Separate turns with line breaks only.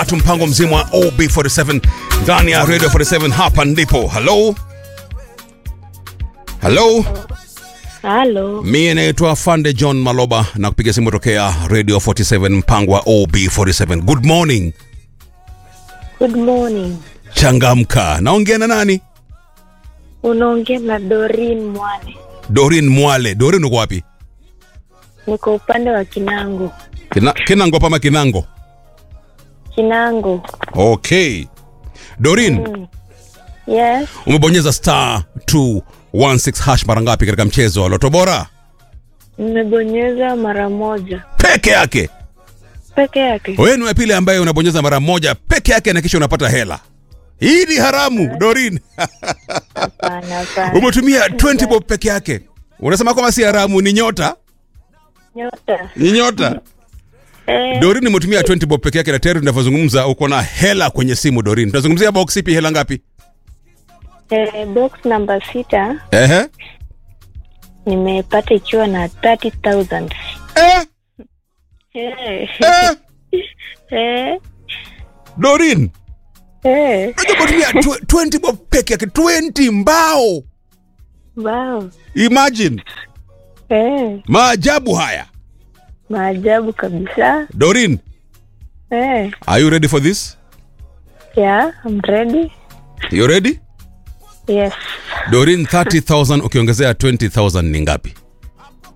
tatu mpango mzima wa OB47 ndani ya Radio 47 hapa ndipo. Hello? Hello?
Halo,
Mie naitwa Fande John Maloba na kupiga simu tokea Radio 47 mpango wa OB47. Good morning.
good morning.
Changamka. Naongea na nani?
Unaongea na Dorin Mwane,
Dorin Mwale. Dorin uko wapi?
niko upande wa Kinango.
Kina, Kinango pama Kinango.
Kinango,
Okay. Dorin,
yes.
umebonyeza star 216 hash mara ngapi katika mchezo wa Loto Bora?
Nimebonyeza mara moja
Peke yake.
peke yake.
Wewe ni wa pili ambaye unabonyeza mara moja peke yake na kisha unapata hela. Hii ni haramu, Dorin.
Hapana, hapana.
Umetumia 20 bob peke yake. Unasema kwamba si haramu, ni nyota?
Nyota.
Ni nyota.
Eh,
Dorin umetumia 20 bob peke yake na tayari tunavyozungumza uko na hela kwenye simu Dorin. Tunazungumzia box ipi hela ngapi?
eh, box namba sita
Ehe.
nimepata ikiwa na 30,000.
Eh,
Eh,
eh,
eh,
Dorin.
eh.
Unajua umetumia tw- 20 bob peke yake 20 mbao.
Wow.
Imagine.
Eh,
Maajabu haya.
maajabu kabisa.
Dorin,
Eh,
are you ready for this?
yeah, I'm ready.
You ready?
Yes.
Dorin 30,000 ukiongezea 20,000 ni ngapi?